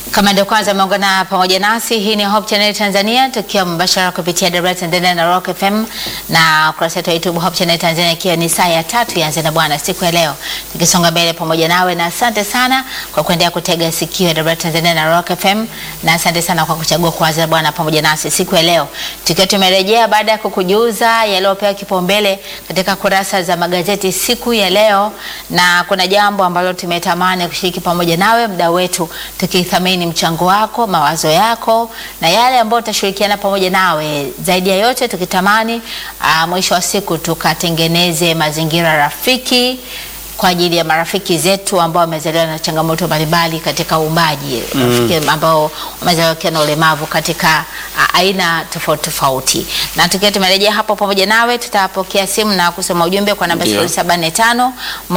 Kama ndio kwanza umeungana pamoja nasi, hii ni Hope Channel Tanzania tukiwa mbashara kupitia Dar Tanzania na Rock FM na ukurasa wetu wa YouTube Hope Channel Tanzania, ikiwa ni saa ya tatu yanze na Bwana siku ya leo, tukisonga mbele pamoja nawe, na asante sana kwa kuendelea kutega sikio ya Dar Tanzania na Rock FM, na asante sana kwa kuchagua kuanza Bwana pamoja nasi siku ya leo, tukiwa tumerejea baada ya kukujuza yaliyopewa kipaumbele katika kurasa za magazeti siku ya leo, na kuna jambo ambalo tumetamani kushiriki pamoja nawe, mda wetu, tukithamini mchango wako, mawazo yako na yale ambayo tutashirikiana pamoja nawe. Zaidi ya yote tukitamani uh, mwisho wa siku tukatengeneze mazingira rafiki kwa ajili ya marafiki zetu ambao wamezaliwa na changamoto mbalimbali katika uumbaji, rafiki ambao wamezaliwa wakiwa na ulemavu katika uh, aina tofauti tofauti. Na tukiwa tumerejea hapo pamoja nawe, tutapokea simu na kusoma ujumbe kwa namba Ndio. 0745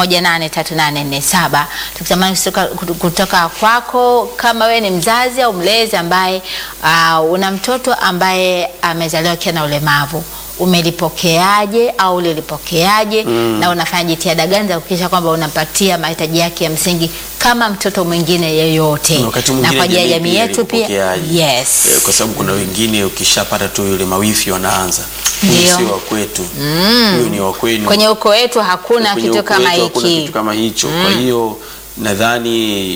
183847 tukitamani kutoka, kutoka kwako kama wewe ni mzazi au mlezi ambaye uh, una mtoto ambaye amezaliwa akiwa na ulemavu umelipokeaje au ulilipokeaje na unafanya jitihada gani za kuhakikisha kwamba unampatia mahitaji yake ya msingi kama mtoto mwingine yeyote, Na wakati na mwingine kwa ajili ya jamii pia yetu pia. ilikupokeaje? Yes. Eh, kwa sababu kuna wengine ukishapata tu yule mawifi wanaanza huyu Ndio. sio wa kwetu huyu ni wa kwenu Kwenye ukoo wetu hakuna Kwenye kitu ukoo kama wetu hakuna hiki. kitu kama hicho kwa hiyo nadhani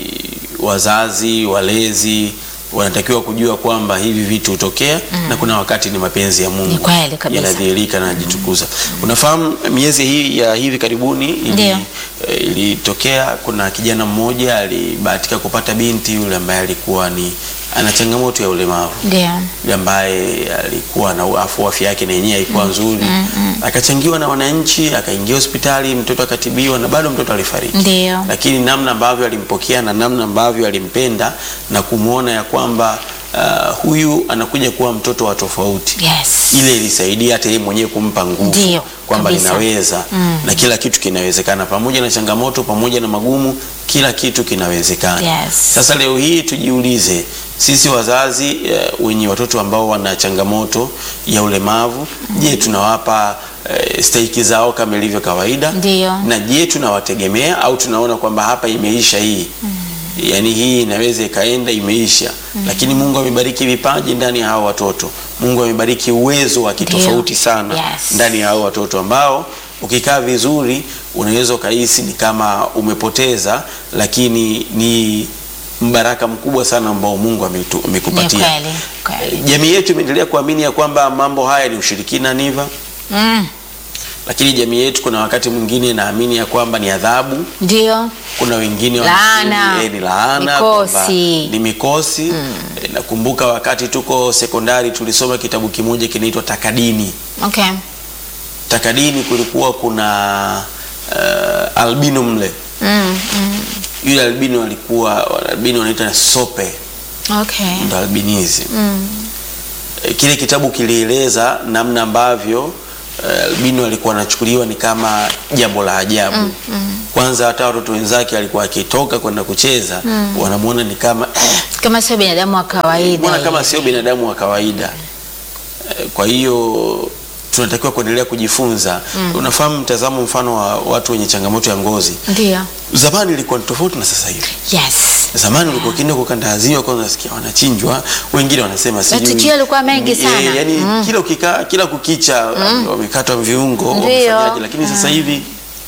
wazazi walezi wanatakiwa kujua kwamba hivi vitu hutokea na kuna wakati ni mapenzi ya Mungu Ni kweli kabisa. yanadhihirika na yanajitukuza unafahamu miezi hii ya hivi karibuni ili- Ndio. eh, ilitokea kuna kijana mmoja alibahatika kupata binti yule ambaye alikuwa ni ana changamoto ya ulemavu Ndio. yule ambaye alikuwa na afu afya yake na yenyewe haikuwa nzuri akachangiwa na wananchi akaingia hospitali mtoto akatibiwa na bado mtoto alifariki Ndio. lakini namna ambavyo alimpokea na namna ambavyo alimpenda na kumwona ya kwamba uh, huyu anakuja kuwa mtoto wa tofauti Yes. ile ilisaidia hata yeye mwenyewe kumpa nguvu Ndio, kwamba kabisa. ninaweza na kila kitu kinawezekana pamoja na changamoto pamoja na magumu kila kitu kinawezekana Yes. sasa leo hii tujiulize sisi wazazi eh, wenye watoto ambao wana changamoto ya ulemavu je tunawapa eh, stahiki zao kama ilivyo kawaida Ndio. na je tunawategemea au tunaona kwamba hapa imeisha hii yaani hii inaweza ikaenda imeisha lakini mungu amebariki vipaji ndani ya hao watoto mungu amebariki uwezo wa kitofauti sana Yes. ndani ya hao watoto ambao ukikaa vizuri unaweza ukahisi ni kama umepoteza lakini ni mbaraka mkubwa sana ambao mungu ametu- Ni amekupatia kweli. Kweli. jamii yetu imeendelea kuamini ya kwamba mambo haya ni ushirikina niva Mm. lakini jamii yetu kuna wakati mwingine inaamini ya kwamba ni adhabu Ndio. kuna wengine Laana. wanaamini, eh, ni laana Mikosi. kwamba ni mikosi Eh, nakumbuka wakati tuko sekondari tulisoma kitabu kimoja kinaitwa takadini Okay. takadini kulikuwa kuna uh, albino mle Mm. Mm. yule albino alikuwa albino wanaita sope Okay. ndo albinism Mm. Eh, kile kitabu kilieleza namna ambavyo eh, albino alikuwa anachukuliwa ni kama jambo la ajabu kwanza hata watoto wenzake alikuwa akitoka kwenda kucheza wanamwona ni kama eh, Kama sio binadamu wa kawaida. mbona kama hivi. sio binadamu wa kawaida Eh, kwa hiyo tunatakiwa kuendelea kujifunza unafahamu mtazamo mfano wa watu wenye changamoto ya ngozi Ndio. zamani ilikuwa ni tofauti na sasa hivi Yes. zamani ulikuwa ukienda kukandaziwa kwanza nasikia wanachinjwa wengine wanasema sijui- Matukio yalikuwa mengi Eh, sana. yani kila ukikaa kila kukicha wamekatwa viungo Ndio. wamefanyaje lakini sasa hivi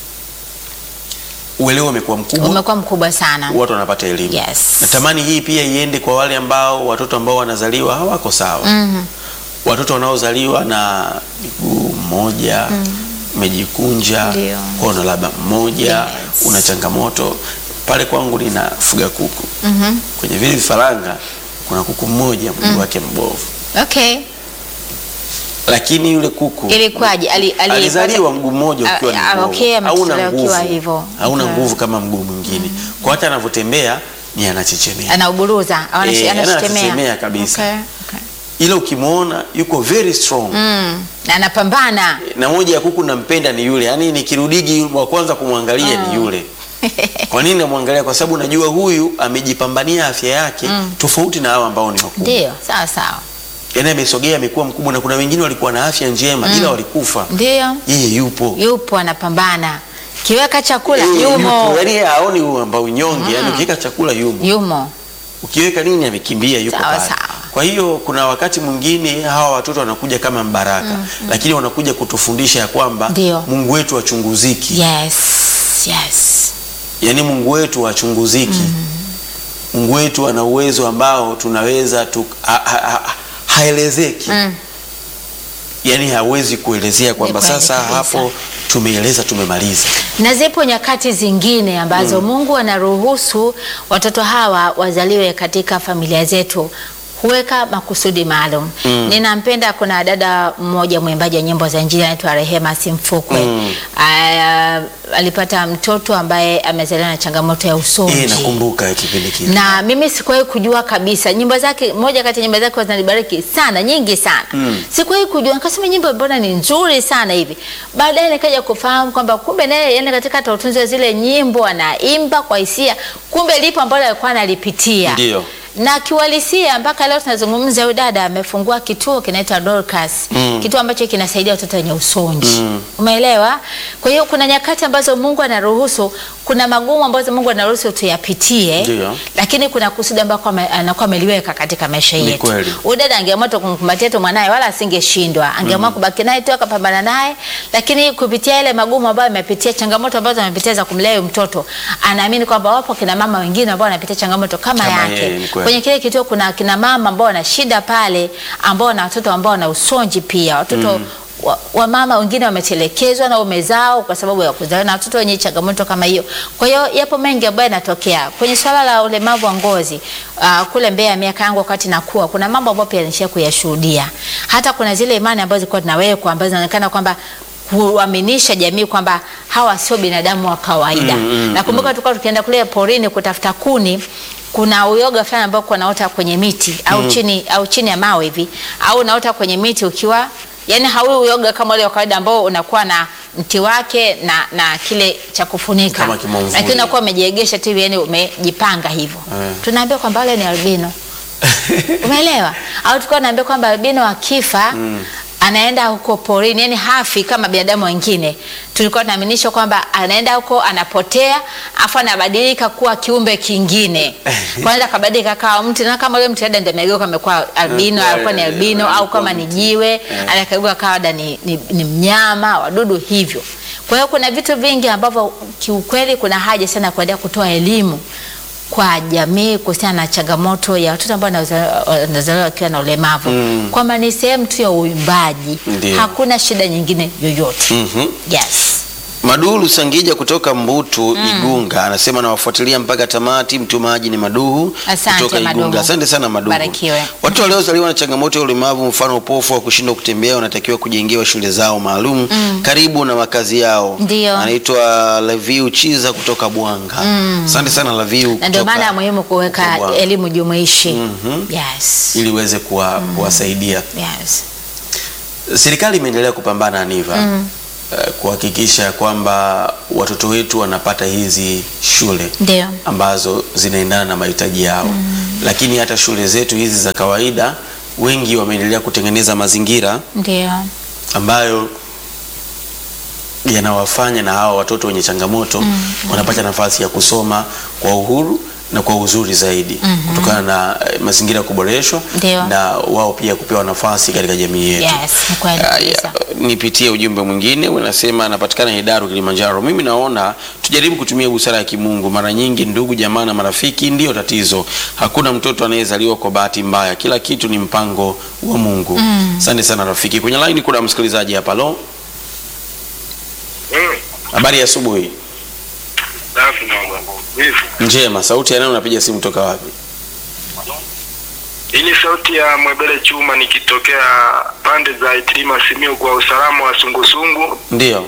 uelewa umekuwa mkubwa Umekuwa mkubwa sana. watu wanapata elimu Yes. natamani hii pia iende kwa wale ambao watoto ambao wanazaliwa hawako sawa Mhm. watoto wanaozaliwa na miguu mmoja umejikunja Ndio. kono labda mmoja Yes. una changamoto pale kwangu ninafuga kuku Mhm. kwenye vile vifaranga kuna kuku mmoja mguu wake mbovu Okay. lakini yule kuku Ilikuwaje? Ali- ali- alizaliwa mguu mmoja Ah, ukiwa ni ah, mbovu. okay, hauna ametolewa nguvu ukiwa hivyo. hauna Okay. nguvu kama mguu mwingine kwa hata anavyotembea ni anachechemea Anauburuza au anashi- Eh, anashtemea. anachechemea kabisa. Okay. Okay. ila ukimwona yuko very strong Mm. Na anapambana. na moja ya kuku nampenda ni yule yaani nikirudigi wa kwanza kumwangalia ni yule kwa nini namwangalia kwa sababu najua huyu amejipambania afya yake tofauti na hawa ambao ni wakubwa Ndio, sawa sawa. yaani amesogea amekuwa mkubwa na kuna wengine walikuwa na afya njema ila walikufa Ndio. yeye yupo Yupo anapambana. Kiweka chakula Eh, yumo. yupo. yaani yeye haoni huo ambao unyonge yaani ukiweka chakula yumo Yumo. ukiweka nini amekimbia yuko Sawa, pale. sawa. Kwa hiyo kuna wakati mwingine hawa watoto wanakuja kama mbaraka lakini wanakuja kutufundisha ya kwamba Ndio. Mungu wetu hachunguziki. Yes. Yes. Yaani Mungu wetu hachunguziki. Mungu wetu ana uwezo ambao tunaweza tu, ha, ha, ha, haelezeki. Mm. Yaani hawezi kuelezea kwamba Ni kweli sasa kabisa. hapo tumeeleza tumemaliza. Na zipo nyakati zingine ambazo Mungu anaruhusu watoto hawa wazaliwe katika familia zetu huweka makusudi maalum. Ninampenda, kuna dada mmoja mwimbaji wa nyimbo za Injili anaitwa Rehema Simfukwe. Mm. Aya, alipata mtoto ambaye amezaliwa na changamoto ya usonji. Eh, nakumbuka kipindi kile. na mimi sikuwahi kujua kabisa nyimbo zake, moja kati ya nyimbo zake zinanibariki sana, nyingi sana Mm. sikuwahi kujua, nikasema nyimbo mbona ni nzuri sana hivi. Baadaye nikaja kufahamu kwamba kumbe naye yani katika hata utunzi wa zile nyimbo anaimba kwa hisia, kumbe lipo ambalo alikuwa analipitia Ndio. na kiuhalisia mpaka leo tunazungumza, huyu dada amefungua kituo kinaitwa Dorcas Mm. kituo ambacho kinasaidia watoto wenye usonji Mm. umeelewa? Kwa hiyo kuna nyakati ambazo Mungu anaruhusu, kuna magumu ambazo Mungu anaruhusu tuyapitie, Ndio. lakini kuna kusudi ambako ame- anakuwa ameliweka katika maisha Ni yetu. kweli. Huyu dada angeamua tu kumkumbatia tu mwanaye wala asingeshindwa, angeamua kubaki naye tu akapambana naye, lakini kupitia ile magumu ambayo amepitia, changamoto ambazo amepitia za kumlea huyu mtoto, anaamini kwamba wapo kina mama wengine ambao wanapitia changamoto kama, Kama yake. yeye, ni kweli. Kwenye kile kituo kuna kina mama ambao wana shida pale, ambao wana watoto ambao wana usonji pia, watoto wa, wa mama wengine wametelekezwa na ume zao kwa sababu ya kuzaliwa na watoto wenye changamoto kama hiyo. Kwa hiyo yapo mengi ambayo yanatokea kwenye swala la ulemavu wa ngozi. Uh, kule Mbeya miaka yangu wakati nakuwa, kuna mambo ambayo pia nilishia kuyashuhudia. Hata kuna zile imani ambazo zilikuwa zinawekwa ambazo zinaonekana kwamba kuaminisha jamii kwamba hawa sio binadamu wa kawaida. Mm, mm, Nakumbuka tulikuwa tukienda kule porini kutafuta kuni kuna uyoga fulani ambao uko unaota kwenye miti au chini au chini ya mawe hivi au unaota kwenye miti ukiwa yani haui uyoga kama ule wa kawaida ambao unakuwa na mti wake na na kile cha kufunika, Kama kimomvuli. lakini unakuwa umejiegesha tu hivi, yani umejipanga hivyo. Eh. Tunaambia kwamba wale ni albino, umeelewa? Au tulikuwa naambia kwamba albino akifa anaenda huko porini, yani hafi kama binadamu wengine. Tulikuwa tunaaminisha kwamba anaenda huko anapotea, afu anabadilika kuwa kiumbe kingine, kwanza kabadilika kawa mtu, na kama yule mtu labda ndio amegeuka amekuwa albino, Eh, alikuwa ni albino, eh, au kama ni jiwe anakageuka kawa labda ni, ni, ni mnyama, wadudu hivyo. Kwa hiyo kuna vitu vingi ambavyo kiukweli kuna haja sana ya kuendelea kutoa elimu kwa jamii kuhusiana na changamoto ya watoto ambao wanaza- wanazaliwa wakiwa na ulemavu Mm. kwamba ni sehemu tu ya uimbaji, Ndio. hakuna shida nyingine yoyote. Mhm. Yes. Maduhu Sangija kutoka Mbutu Igunga anasema nawafuatilia mpaka tamati. Mtumaji ni Maduhu Asante, kutoka Maduhu. Igunga. Asante sana Maduhu. Barikiwe. Watu waliozaliwa na changamoto ya ulemavu, mfano upofu wa kushindwa kutembea, wanatakiwa kujengewa shule zao maalum karibu na makazi yao. Ndio. Anaitwa Laviu Chiza kutoka Bwanga. Asante sana Laviu Na ndio kutoka maana muhimu kuweka Bwanga. elimu jumuishi. Mhm. Yes. ili iweze kuwa, kuwasaidia. Yes. Serikali imeendelea kupambana Aniva eh, kuhakikisha kwamba watoto wetu wanapata hizi shule Ndio. ambazo zinaendana na mahitaji yao, lakini hata shule zetu hizi za kawaida wengi wameendelea kutengeneza mazingira Ndio. ambayo yanawafanya na hawa watoto wenye changamoto wanapata nafasi ya kusoma kwa uhuru na kwa uzuri zaidi kutokana na eh, mazingira kuboreshwa Ndio. na wao pia kupewa nafasi katika jamii yetu. Yes, ni kweli Haya, kabisa. nipitie ujumbe mwingine unasema, anapatikana Hedaru, Kilimanjaro. Mimi naona tujaribu kutumia busara ya kimungu. Mara nyingi ndugu, jamaa na marafiki ndiyo tatizo. Hakuna mtoto anayezaliwa kwa bahati mbaya, kila kitu ni mpango wa Mungu. Asante sana rafiki. Kwenye line kuna msikilizaji hapa. Lo, Mm, habari ya asubuhi. safi mama. Vipi? Njema. Sauti ya nani? Unapiga simu toka wapi? Hii ni sauti ya Mwebele Chuma nikitokea pande za Itilima Simiyu kwa usalama wa sungusungu. Ndiyo.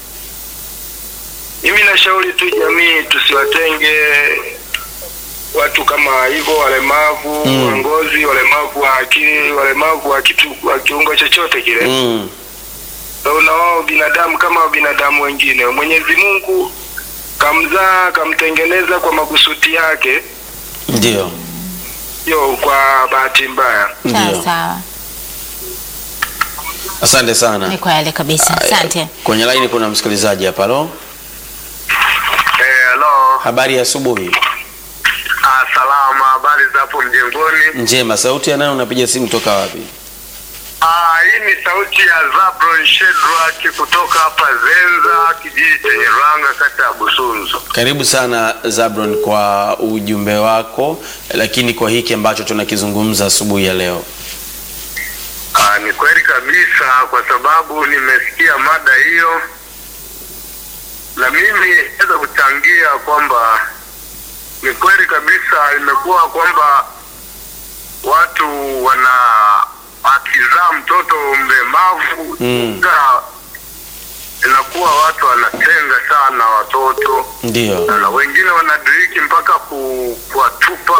Mimi nashauri tu jamii tusiwatenge watu kama hivyo, walemavu Mm. wa ngozi, walemavu wa akili, walemavu wa kitu wa kiungo chochote kile. Mm. So, na wao binadamu kama binadamu wengine. Mwenyezi Mungu kamzaa kamtengeneza kwa makusudi yake, Ndiyo. sio kwa bahati mbaya. Sawa Ndiyo. sawa. Asante sana. Ni kweli kabisa. Haya, Asante. Kwenye line kuna msikilizaji hapa. Lo, Eh, hello. habari ya asubuhi. Ah, salama. Habari za hapo mjengoni? Njema. Sauti ya nani? Unapiga simu toka wapi? Ah, hii ni sauti ya Zabron Shedrack kutoka hapa Zenza, kijiji chenye Rwanga, kata ya Busunzu. Karibu sana Zabron kwa ujumbe wako, lakini kwa hiki ambacho tunakizungumza asubuhi ya leo. Ah, ni kweli kabisa, kwa sababu nimesikia mada hiyo, na mimi naweza kuchangia kwamba ni kweli kabisa, imekuwa kwamba watu wana akizaa mtoto mlemavu Mm. na inakuwa watu wanatenga sana watoto Ndio. na wengine wanadiriki mpaka ku, kuwatupa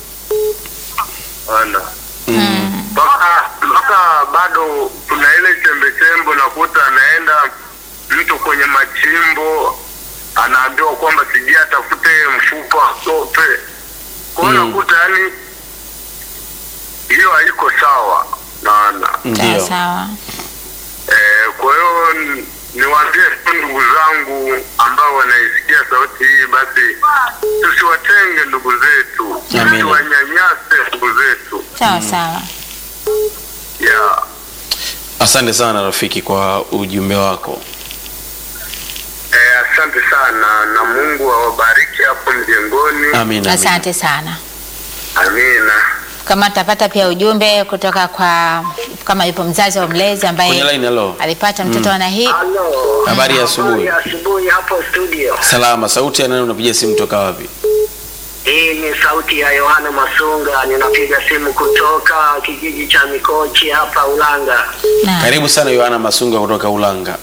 ana Mm. mpaka mpaka bado kuna ile chembechembe, unakuta anaenda mtu kwenye machimbo anaambiwa kwamba sijui atafute mfupa sope kwa hiyo Mm. unakuta yani hiyo haiko sawa naana Sawa Ndio. sawa. Eh, kwa hiyo n- niwaambie tu ndugu zangu ambao wanaisikia sauti hii, basi tusiwatenge ndugu zetu, Amina. tusiwanyanyase ndugu zetu. Sawa sawa. Yeah. Asante sana rafiki kwa ujumbe wako. Eh, asante sana na Mungu awabariki hapo mjengoni. Amina. amina. Asante sana. Amina. Kama tutapata pia ujumbe kutoka kwa kama yupo mzazi au mlezi Kwenye ambaye line hello. alipata mtoto ana hii Halo. Habari ya asubuhi. Habari ya asubuhi hapo studio. Salama. Sauti ya nani? Unapiga simu toka wapi? Hii ni sauti ya Yohana Masunga, ninapiga simu kutoka kijiji cha Mikochi hapa Ulanga. na Karibu sana Yohana Masunga kutoka Ulanga.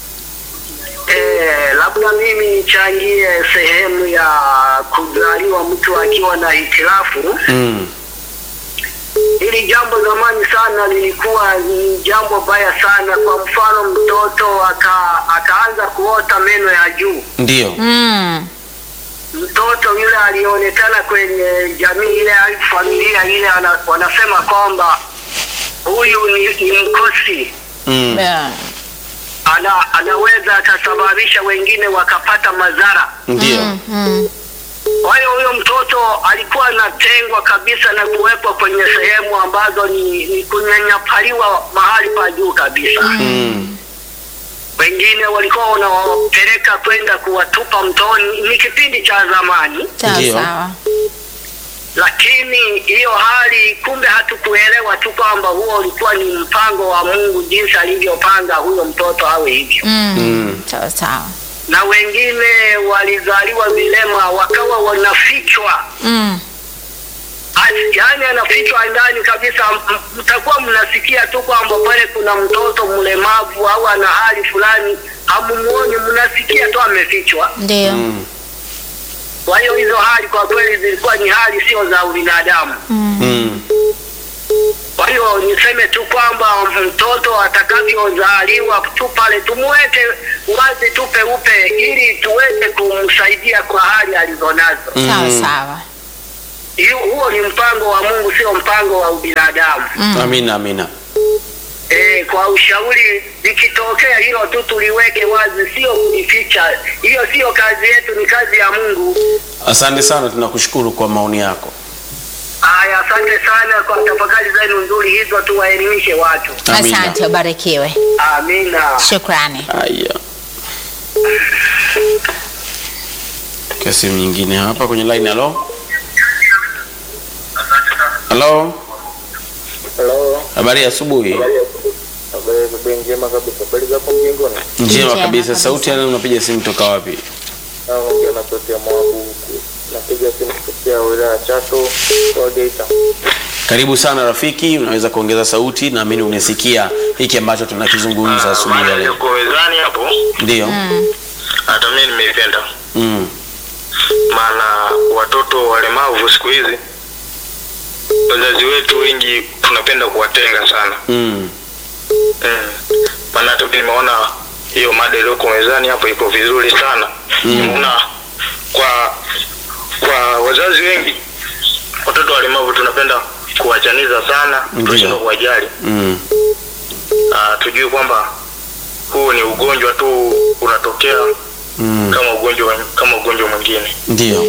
Eh, labda mimi nichangie sehemu ya kuzaliwa mtu akiwa na hitilafu. Mm. Hili jambo zamani sana lilikuwa ni jambo baya sana. Kwa mfano, mtoto aka, akaanza kuota meno ya juu. Ndio. mm. mtoto yule alionekana kwenye jamii ile au familia ile ana, wanasema kwamba huyu ni, ni mkosi Mm. Yeah. ana, anaweza akasababisha wengine wakapata madhara. Ndio. Mm, mm. Kwa hiyo huyo mtoto alikuwa anatengwa kabisa na kuwekwa kwenye sehemu ambazo ni, ni kunyanyapaliwa mahali pa juu kabisa. Mm. Wengine walikuwa wanawapeleka kwenda kuwatupa mtoni. Ni kipindi cha zamani. Sawa Ndio. sawa. lakini hiyo hali kumbe hatukuelewa tu kwamba huo ulikuwa ni mpango wa Mungu jinsi alivyopanga huyo mtoto awe hivyo. Mm. Mm. Sawa sawa. Na wengine walizaliwa vilema wakawa wanafichwa, Mm. Asi- yaani anafichwa ndani kabisa. M- Mtakuwa mnasikia tu kwamba pale kuna mtoto mlemavu au ana hali fulani, hamumuoni, mnasikia tu amefichwa. Ndio. Mm. Kwa hiyo hizo hali kwa kweli zilikuwa ni hali sio za ubinadamu. Mm. Kwa hiyo niseme tu kwamba mtoto atakavyozaliwa tu pale tumweke wazi tu peupe, ili tuweze kumsaidia kwa hali alizonazo. Sawa Mm. sawa. Hiyo- Huo ni mpango wa Mungu, sio mpango wa ubinadamu. Amina, amina. E, kwa ushauri likitokea hilo tu tuliweke wazi, sio kulificha. Hiyo sio kazi yetu, ni kazi ya Mungu. Asante sana, tunakushukuru kwa maoni yako. Haya, asante sana kwa tafakari zenu nzuri hizo, tuwaelimishe watu. Amina. Asante, ubarikiwe. Amina. Shukrani. Haya, kwa simu nyingine hapa kwenye line. Halo, halo, Halo, habari ya asubuhi. habari asubuhi njema kabisa. Habari za hapo mjengoni? Njema Njema kabisa. kabisa. Sauti ya nani? Unapiga simu toka wapi? Naongea na sauti ya Mwabu huku. Napiga simu kutokea wilaya ya Chato kwa Geita. Karibu sana rafiki, unaweza kuongeza sauti, naamini unasikia hiki ambacho tunakizungumza asubuhi ya Mada leo. iliyoko mezani hapo Ndio. hata mimi nimeipenda, Mm. maana watoto walemavu siku hizi wazazi wetu wengi tunapenda kuwatenga sana Mm. mm. Maana hata mimi nimeona hiyo mada iliyoko mezani hapo iko vizuri sana Mm. Nimeona kwa kwa wazazi wengi watoto walemavu tunapenda kuwachaniza sana, Ndio. tunashindwa kuwajali Mm. Ah, tujue kwamba huu ni ugonjwa tu unatokea Mm. kama ugonjwa kama ugonjwa mwingine. Ndio.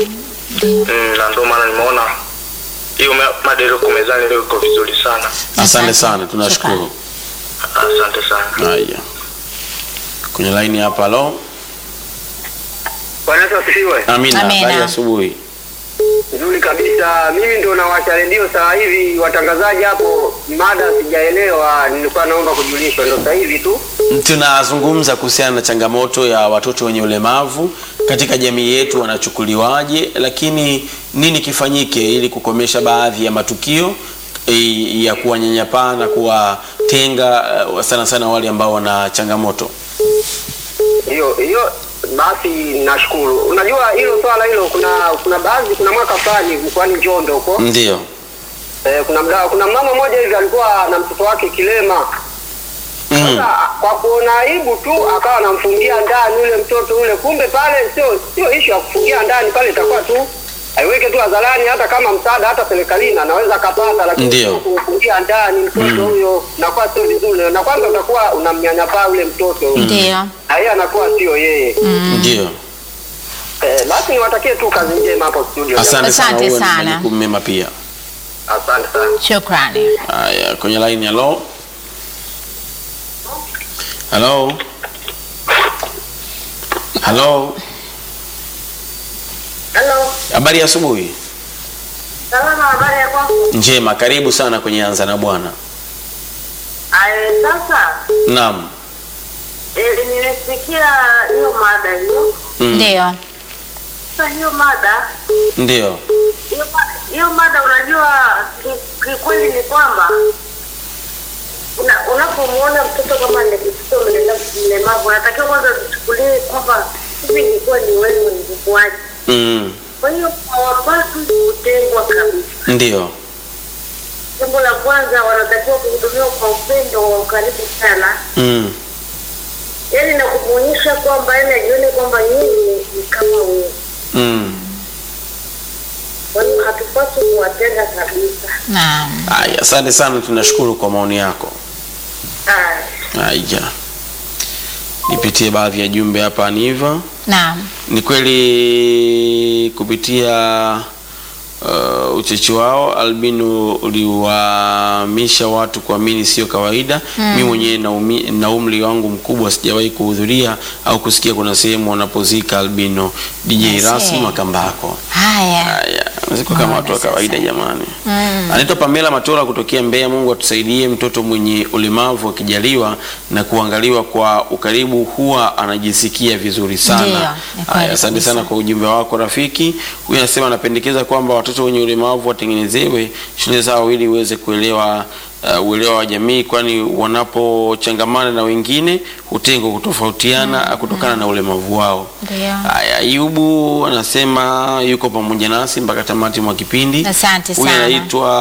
mm, na ndio maana nimeona hiyo ma- mada iliyoko mezani leo iko vizuri sana. Asante Asante. sana, tunashukuru. Asante sana. Haya, kwenye laini hapa. Halo, Bwana Yesu asifiwe. Amina, Amina. habari ya asubuhi. Nzuri kabisa. Mimi ndo nawasha redio saa hivi, watangazaji hapo, mada sijaelewa, nilikuwa naomba kujulishwa, ndo saa hivi tu. Tunazungumza kuhusiana na changamoto ya watoto wenye ulemavu katika jamii yetu, wanachukuliwaje, lakini nini kifanyike ili kukomesha baadhi ya matukio eh, ya kuwanyanyapaa na kuwatenga eh, sana sana wale ambao wana changamoto. Hiyo hiyo basi, nashukuru. Unajua hilo swala hilo, kuna kuna baadhi, kuna mwaka fulani mkoani Njombe huko Ndio. eh, kuna mda, kuna mama mmoja hivi alikuwa na mtoto wake kilema Mm. Sasa kwa kuona aibu tu akawa anamfungia ndani ule mtoto ule. Kumbe pale sio sio issue ya kufungia ndani, pale itakuwa tu aiweke tu hadharani, hata kama msaada hata serikalini anaweza akapata, lakini Ndio. sio kumfungia ndani mtoto huyo, nakuwa sio vizuri, na kwanza utakuwa unamnyanyapaa ule mtoto Ndio. na yeye anakuwa sio yeye. Ndio. Eh, basi niwatakie tu kazi njema hapo studio. Asante sana, Asante uwe na sana. majukumu mema pia. Asante sana. Shukrani. Haya, kwenye line halo. Halo. Halo. Halo, Habari ya asubuhi. salama, habari ya kwako? Njema, karibu sana kwenye Anza na Bwana. Aye, sasa Naam. eh, nimesikia hiyo mada hiyo. Mm. Ndio. Sasa hiyo mada Ndio. hiyo ma- hiyo mada, unajua ki- kikweli ni kwamba una- unapomwona mtoto kama ni mtoto mlema- mlemavu, unatakiwa kwanza tuchukulie kwamba hivi ilikuwa ni wewe mvukuaji. Mm. Kwa hiyo hawapaswi kutengwa kabisa. Ndio. Jambo la kwanza, wanatakiwa kuhudumiwa kwa upendo wa ukaribu sana Mm. yaani na kumwonyesha kwamba yani ajione kwamba yeye ni kama wewe. Mm. Kwa hiyo hatupaswi kuwatenga kabisa. Naam. Haya, asante sana, tunashukuru kwa maoni yako. Haya. Haya. Nipitie baadhi ya jumbe hapa ni hivyo. Naam. Ni kweli kupitia uh, uchechi wao albino uliwahamisha watu kuamini sio kawaida. Mm. Mi mwenyewe na, umi- na umri wangu mkubwa sijawahi kuhudhuria au kusikia kuna sehemu wanapozika albino. DJ Yes, rasmi eh. Makambako. Haya. Haya, ziko kama watu wa sasa. kawaida jamani. Mm. Anaitwa Pamela Matola kutokea Mbeya. Mungu atusaidie. Mtoto mwenye ulemavu akijaliwa na kuangaliwa kwa ukaribu huwa anajisikia vizuri Ndio, sana. ni kweli Haya, asante kabisa. sana kwa ujumbe wako rafiki. Huyu anasema anapendekeza kwamba watoto wenye ulemavu watengenezewe shule zao ili uweze kuelewa uh, uelewa wa jamii, kwani wanapochangamana na wengine hutengwa kutofautiana kutokana na ulemavu wao. Ndio. Haya, Ayubu anasema yuko pamoja nasi mpaka tamati mwa kipindi. Asante Huyu sana.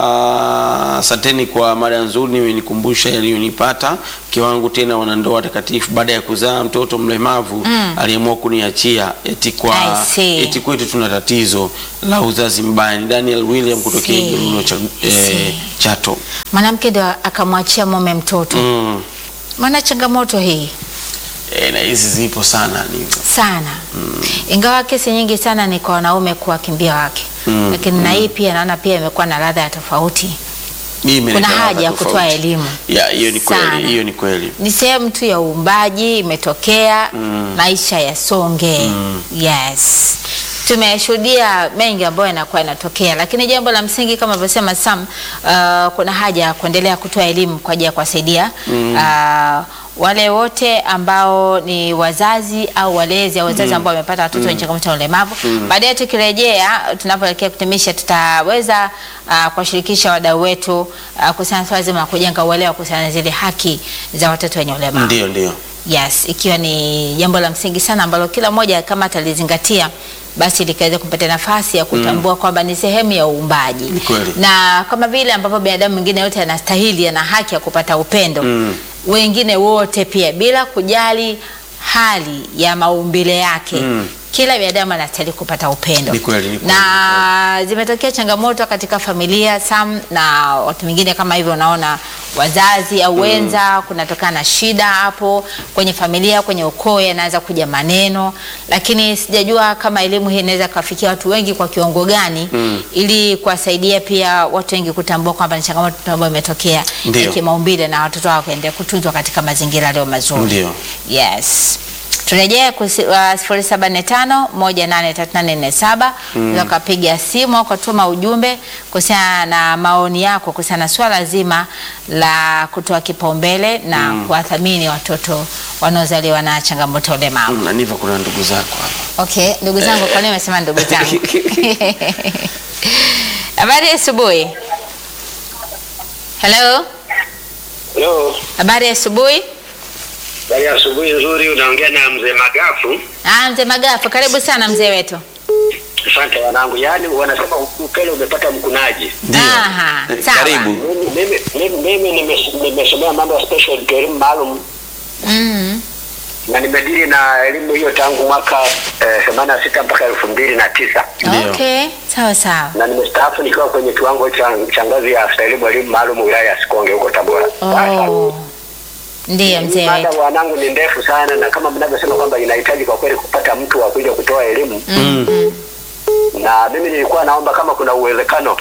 anaitwa asanteni kwa mada nzuri, imenikumbusha yaliyonipata. Mke wangu tena wanandoa takatifu, baada ya kuzaa mtoto mlemavu aliamua kuniachia eti kwa I see. eti kwetu tuna tatizo la uzazi mbaya. Ni Daniel William kutokea See. Iguluno cha, eh, See. Chato. Mwanamke ndo akamwachia mume mtoto. Mm. Maana changamoto hii E, na hizi zipo sana ni sana ingawa kesi nyingi sana ni kwa wanaume kuwakimbia wake Mm, lakini na hii pia naona pia imekuwa na ladha ya tofauti Hii imeleta kuna ladha haja ya tofauti. kutoa elimu Ya, hiyo ni Sana. kweli, hiyo ni kweli. ni sehemu tu ya uumbaji imetokea maisha yasonge yes tumeshuhudia mengi ambayo yanakuwa yanatokea lakini jambo la msingi kama alivyosema sam uh, kuna haja ya kuendelea kutoa elimu kwa ajili ya kuwasaidia uh, wale wote ambao ni wazazi au walezi au wazazi ambao wamepata watoto wenye changamoto ya ulemavu baadaye tukirejea tunapoelekea kutimisha tutaweza uh, kuwashirikisha wadau wetu uh, kuhusiana na swala zima la kujenga uelewa kuhusiana na zile haki za watoto wenye ulemavu Ndio, ndio. yes ikiwa ni jambo la msingi sana ambalo kila mmoja kama atalizingatia basi likaweza kumpatia nafasi ya kutambua kwamba ni sehemu ya uumbaji Ni kweli. na kama vile ambapo binadamu mwingine yote anastahili ana haki ya kupata upendo Mm. wengine wote pia bila kujali hali ya maumbile yake Mm. kila binadamu anastahili kupata upendo Ni kweli, ni kweli, na zimetokea changamoto katika familia sam na watu wengine kama hivyo, unaona wazazi au wenza, kunatokana na shida hapo kwenye familia, kwenye ukoo, yanaanza kuja maneno, lakini sijajua kama elimu hii inaweza kuwafikia watu wengi kwa kiwango gani, ili kuwasaidia pia watu wengi kutambua kwamba ni changamoto ambayo imetokea Ndio. ya kimaumbile na watoto wao kuendelea kutunzwa katika mazingira yaliyo mazuri. Ndio. Yes. Turejee sifuri saba nne tano moja nane tatu nane nne saba unaweza ukapiga simu au ukatuma ujumbe kuhusiana na maoni yako kuhusiana na swala zima la kutoa kipaumbele na kuwathamini watoto wanaozaliwa na changamoto ya ulemavu. Mm, na Niva, kuna ndugu zako hapa. Okay, ndugu zangu, kwa nini umesema ndugu zangu? Habari ya asubuhi. Hello, Leo habari ya asubuhi. bali asubuhi nzuri, unaongea na mzee Magafu. Ah, mzee Magafu, karibu sana mzee wetu. Asante wanangu, yaani wanasema ukele umepata mkunaji. Ndio. Aha, Eh, sawa. Karibu. Mimi- mimi- mimi mimi nimes- nimesomea mambo ya special elimu maalum Mm. na nimedili na elimu hiyo tangu mwaka eh, themanini na sita mpaka elfu mbili na tisa Ndio. Okay, sawa sawa. na nimestaafu nikiwa kwenye kiwango cha cha ngazi ya afisa elimu elimu maalum wilaya ya Sikonge huko Tabora. Sasa, Oh. Ndiyo mzee mada wetu. wanangu ni ndefu sana, na kama mnavyosema kwamba inahitaji kwa kweli kupata mtu wa kuja kutoa elimu Mm. na mimi nilikuwa naomba kama kuna uwezekano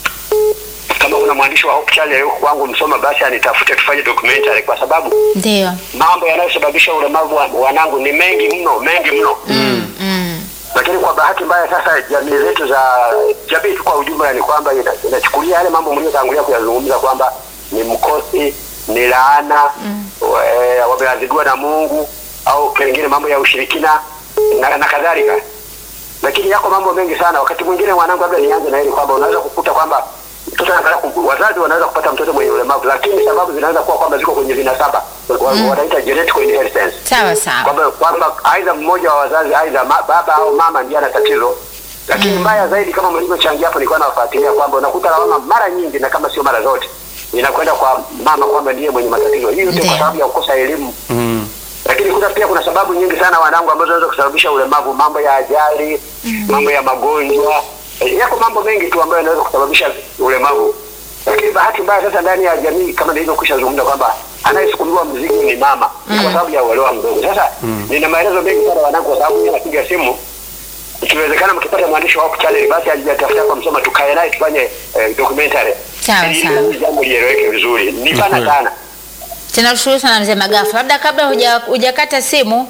kama kuna mwandishi wa Hope Channel yuko kwangu Msoma, basi anitafute tufanye documentary, kwa sababu Ndiyo. mambo yanayosababisha ulemavu wa- wanangu ni mengi mno, mengi mno Mm. Mm. lakini kwa bahati mbaya sasa jamii zetu za jamii tu kwa ujumla ni kwamba ina- inachukulia yale mambo mliotangulia kuyazungumza kwamba ni mkosi, ni laana mm. wameadhibiwa na Mungu au pengine mambo ya ushirikina na, na kadhalika. Lakini yako mambo mengi sana. Wakati mwingine mwanangu, labda nianze na hili kwamba unaweza kukuta kwamba mtoto anataka ku- wazazi wanaweza kupata mtoto mwenye ulemavu, lakini sababu zinaweza kuwa kwamba ziko kwenye vinasaba, mm. wanaita genetic inheritance Sawa sawa. kwamba kwamba aidha mmoja wa wazazi aidha ma, baba au mama ndiye ana tatizo lakini mbaya zaidi kama mlivyochangia hapo nilikuwa nawafuatilia kwamba unakuta lawama mara nyingi na kama sio mara zote inakwenda kwa mama kwamba ndiye mwenye matatizo hii yote Ndiyo. kwa sababu ya kukosa elimu Mm. lakini kuta pia kuna sababu nyingi sana wanangu ambazo zinaweza kusababisha ulemavu mambo ya ajali mambo ya magonjwa Eh, yako mambo mengi tu ambayo yanaweza kusababisha ulemavu lakini bahati mbaya sasa ndani ya jamii kama nilivyokwisha zungumza kwamba anayesukumiwa mzigo ni mama kwa sababu ya uelewa mdogo sasa nina maelezo mengi sana wanangu kwa sababu mimi napiga simu ikiwezekana mkipata mwandishi wa Hope Channel basi ajitafuta kwa Msoma tukae naye tufanye eh, documentary Sawa, ili sawa. hili jambo lieleweke vizuri ni pana kweli. sana Tunakushukuru sana mzee Magafu. Labda kabla huja- hujakata simu,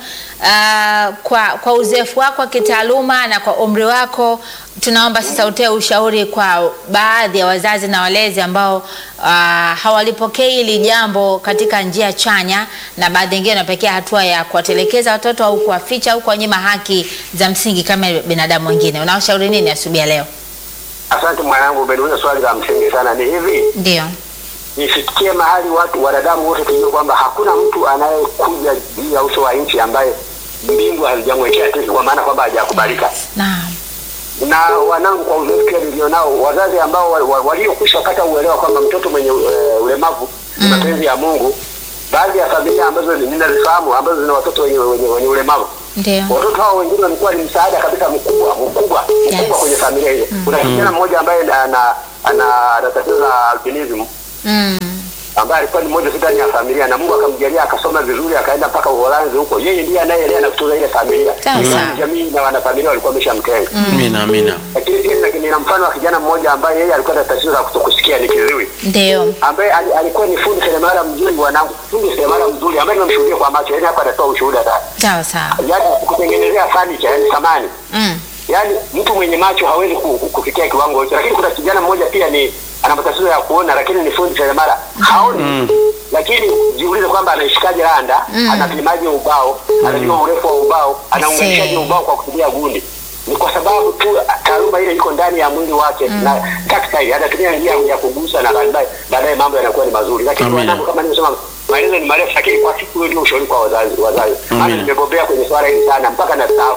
ah, kwa kwa uzoefu wako wa kitaaluma na kwa umri wako, tunaomba sasa utoe ushauri kwa baadhi ya wazazi na walezi ambao ah, hawalipokei hili jambo katika njia chanya, na baadhi wengine wanapekea hatua ya kuwatelekeza watoto au kuwaficha au kuwanyima haki za msingi kama binadamu wengine. Unawashauri nini asubuhi ya leo? asante mwanangu umeniuliza swali la msingi sana ni hivi Ndio. nifikie mahali watu wanadamu wote tujue kwamba hakuna mtu anayekuja juu ya uso wa nchi ambaye mbingu hazijamwekea tiki kwa maana kwamba hajakubalika Naam. na wanangu kwa uzoefu pia nilionao wazazi ambao wa- wa- waliokwisha kata uelewa kwamba mtoto mwenye uh, ulemavu ni mapenzi ya mungu baadhi ya familia ambazo ninazifahamu ambazo zina watoto wenye, wenye, wenye ulemavu Ndio. watoto hao wengine walikuwa ni msaada kabisa mkubwa mkubwa Yes. mkubwa kwenye familia ile kuna kijana mmoja ambaye ana ana ana tatizo la albinism Mm. ambaye alikuwa ni mmoja tu ndani ya familia na Mungu akamjalia akasoma vizuri akaenda mpaka Uholanzi huko. Yeye ndiye anayelea na kutunza ile familia. Sawa, Na sawa. Jamii na wanafamilia walikuwa wameshamtenga. Amina, amina. Lakini pia nina- nina mfano wa kijana mmoja ambaye yeye alikuwa na tatizo la kutokusikia ni kiziwi. Ndio. Ambaye ali- alikuwa ni fundi seremala mzuri wanangu, fundi seremala mzuri ambaye nimemshuhudia kwa macho. Yaani hapa anatoa ushuhuda sasa. Sawa sawa. Yaani kutengenezea furniture, yani samani. Mm. Yaani mtu mwenye macho hawezi ku- ku- kufikia kiwango hicho, lakini kuna kijana mmoja pia ni ana matatizo ya kuona, lakini ni fundi seremala haoni. Lakini jiulize kwamba anaishikaje randa, anapimaje ubao, anajua urefu wa ubao, anaunganishaje See. ubao kwa kutumia gundi. Ni kwa sababu tu taaluma ile iko ndani ya mwili wake na tactile, anatumia njia ya kugusa na baadaye baadaye mambo yanakuwa ni mazuri. Lakini Amina. wanangu, kama nilivyosema, maelezo ni marefu, lakini kwa siku hiyo ndio ushauri kwa wazazi wazazi. Maana Amina. nimebobea kwenye swala hili sana mpaka na staafu.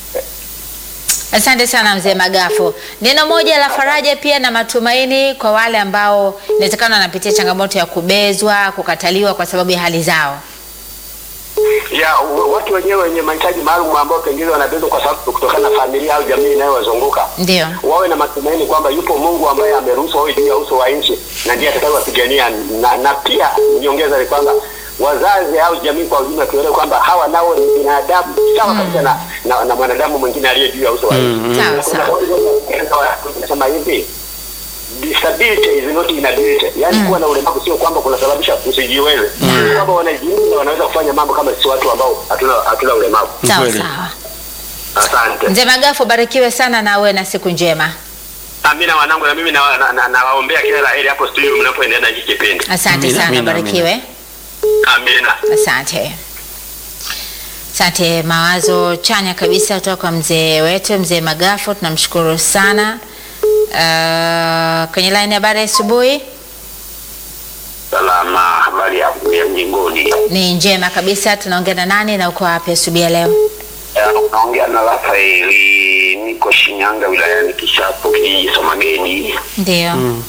Asante sana mzee Magafu. Neno moja la faraja pia na matumaini kwa wale ambao inawezekana wanapitia changamoto ya kubezwa, kukataliwa kwa sababu ya hali zao. ya u- watu wenyewe wenye mahitaji maalum ambao pengine wanabezwa kwa sababu kutokana na familia au jamii inayowazunguka Ndio. wawe na matumaini kwamba yupo Mungu ambaye ameruhusu wawe juu ya uso wa nchi na ndiye atakayewapigania, na, na pia niongeza ni kwamba wazazi au jamii kwa ujumla tuelewe kwamba hawa nao ni binadamu sawa kabisa na, na, na mwanadamu mwingine aliye juu ya uso wa nchi. Sawa sawa. Nasema hivi disability is not inability, yaani kuwa na ulemavu sio kwamba kunasababisha usijiweze, Ni kwamba wanajiunga wanaweza kufanya mambo kama sisi watu ambao hatuna hatuna ulemavu. Sawa Kweli. sawa. Asante. Mzee Magafu, barikiwe sana na uwe na siku njema. Amina wanangu, na mimi nawaombea na, na, nawaombea kila la heri hapo studio mnapoendelea na hiki kipindi. Asante Amina, sana, amina, barikiwe. Amina. Asante. Asante, mawazo chanya kabisa kutoka kwa mzee wetu mzee Magafu, tunamshukuru sana. Uh, kwenye line habari ya asubuhi Salama, habari ya ya mjingoni. ni njema kabisa. Tunaongea na nani na uko wapi asubuhi ya leo? Eh, Unaongea na Rafaeli, niko Shinyanga wilayani Kishapu, kijiji Somageni. Ndio.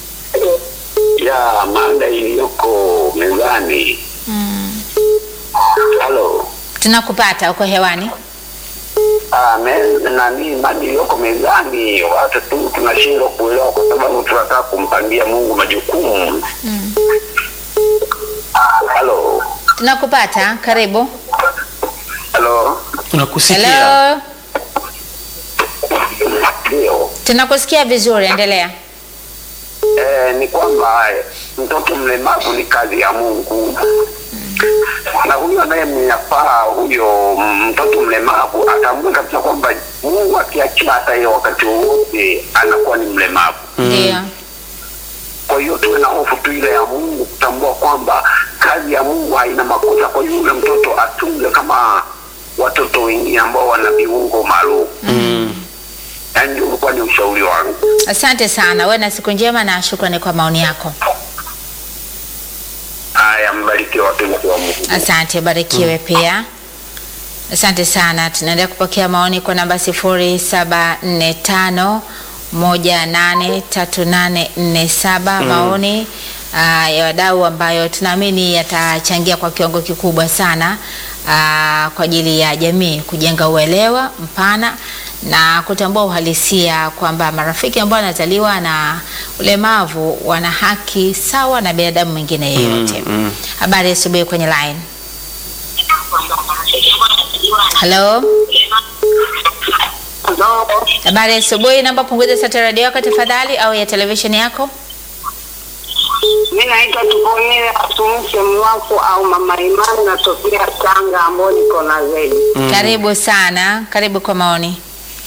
Ya mada iliyoko mezani. Halo. Tunakupata, uko hewani. Ah, me- nani mada iliyoko mezani, watu tu tunashindwa kuelewa kwa sababu tunataka kumpangia Mungu majukumu. Ah, halo. Tunakupata, karibu. Halo. Tunakusikia. Hello, Ndio. tunakusikia vizuri, endelea. Eh, ni kwamba eh, mtoto mlemavu ni kazi ya Mungu na huyo anayemnyapaa huyo mm, mtoto mlemavu atambue kabisa kwamba Mungu akiachia hata yeye wakati wowote anakuwa ni mlemavu. Ndio. Kwa hiyo tuwe na hofu tu ile ya Mungu, kutambua kwamba kazi ya Mungu haina makosa. Kwa hiyo yule mtoto atunze kama watoto wengine ambao wana viungo maalum. Yaani ndio ulikuwa ni ushauri wangu. Asante sana, uwe na siku njema na shukrani kwa maoni yako. Haya, mbarikiwe watumishi wa Mungu. Asante, barikiwe pia. Asante sana. Tunaendelea kupokea maoni kwa namba sifuri saba nne tano moja nane tatu nane nne saba maoni ah, ya wadau ambayo tunaamini yatachangia kwa kiwango kikubwa sana ah, kwa ajili ya jamii kujenga uelewa mpana na kutambua uhalisia kwamba marafiki ambao wanazaliwa na ulemavu wana haki sawa na binadamu mwingine yeyote. Habari ya asubuhi kwenye line. Hello. Habari ya asubuhi, naomba punguza sauti ya radio yako tafadhali au ya televisheni yako. Mi naitwa Tuponile Atumse Mwafu au Mama Imani, natokea Tanga ambao niko na zaidi. Karibu sana, karibu kwa maoni.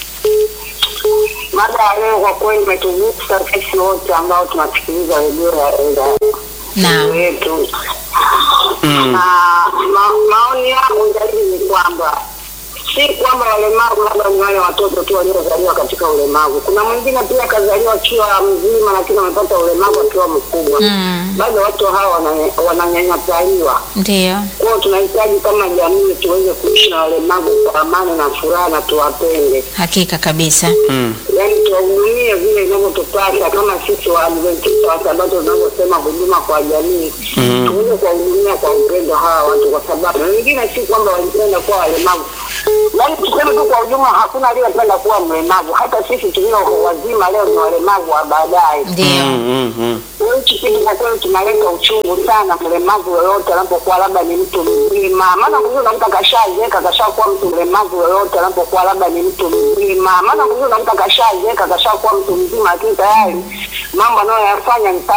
Mada ya leo kwa kweli imetugusa sisi wote ambao tunasikiliza redio ya ya- Naam. yetu na ma, maoni yangu zaidi ni kwamba si kwamba walemavu labda ni wale watoto tu waliozaliwa katika ulemavu. Kuna mwingine pia akazaliwa akiwa mzima, lakini amepata ulemavu akiwa mkubwa. Mm. Bado watu hawa wananya- wananyanyapaliwa. Ndio. Kwa hiyo tunahitaji kama jamii tuweze kuishi na walemavu kwa amani na furaha na tuwapende, Hakika kabisa. yaani tuwahudumie vile inavyotupasa kama sisi Waadventista wa Sabato tunavyosema huduma kwa jamii, tuweze kuwahudumia kwa upendo hawa watu, kwa sababu wengine si kwamba walipenda kuwa walemavu, yaani tuseme tu kwa ujumla, hakuna aliyependa kuwa mlemavu. Hata sisi tulio wazima leo ni walemavu wa baadaye. Ndio. Mm, mm. Hichi kitu kwa kweli kinaleta uchungu sana, mlemavu yoyote anapokuwa labda ni mtu mzima. Maana kuzuri unakuta kashazeeka kashakuwa mtu mlemavu yoyote anapokuwa labda ni mtu mzima. Maana kuzuri unakuta kashazeeka kashakuwa mtu mzima, lakini tayari mambo anayoyafanya ni